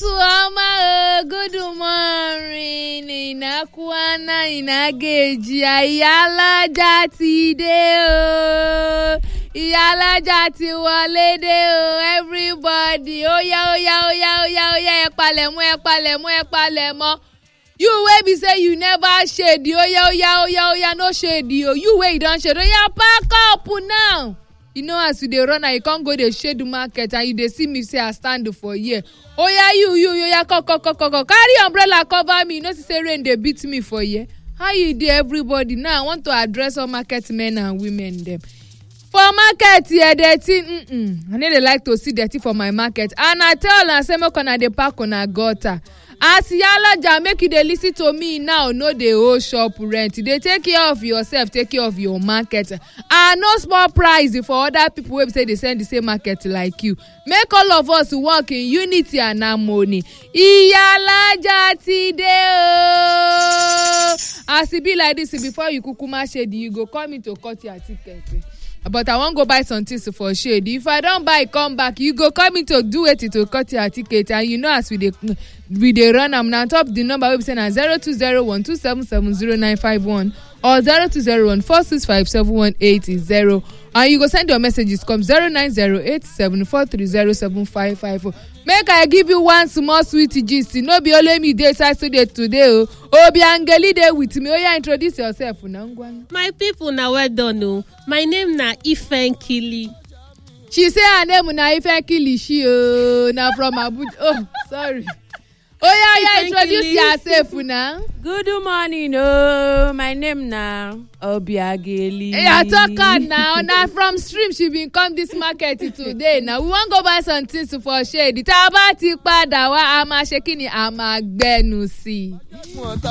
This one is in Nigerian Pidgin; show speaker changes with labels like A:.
A: ọma o good morning ìnákúáná ìnágèjì ìyálọ́jà ti dé o ìyálọ́jà ti wọlé dé o everybody óyá óyá óyá óyá óyá ẹ palẹ̀mọ́ ẹ palẹ̀mọ́ ẹ palẹ̀mọ́ you wey be say you never shade oya oya oya oya no shade o you wey you don shade oya pack up now you know as you dey run and you come go dey shade market and you dey see me say i stand for here oya you you oya kokokokoko carry umbrella cover me you know say rain dey beat me for here how you dey everybody now i want to address all market men and women dem for market here dirty mm-mm. i no dey like to see dirty for my market and i tell una say make una dey pack una gutter as yalaja make you dey lis ten to me now no dey owe shop rent dey take care of yourself take care of your market and no small price for other people wey be say dey sell the same market like you make all of us work in unity and harmony iyalaja ti dey ooo as e be like this before you kukuma shade you go call me to cut your ticket but i wan go buy some things for shade if i don buy come back you go call me to do wetin to cut your ticket and you know as we dey we dey run am na top the number wey be say na zero two zero one two seven seven zero nine five one or zero two zero one four six five seven one eight zero and you go send your messages come zero nine zero eight seven four three zero seven five five four make i give you one small sweet gist no be only me dey inside studio today o obiangeli dey with me oya introduce yourself na ngwa.
B: my people na well done o my name na ifenkili.
A: she say her name na ifenkilishi o na from abuja oh sorry oya oya introduce yourself na.
C: good morning oh my name na obiageli.
A: eya talk am na na from stream she bin come this market today na we wan go buy some things for shade tá a bá ti padà wá a máa ṣe kí ni a máa gbẹnu sí i.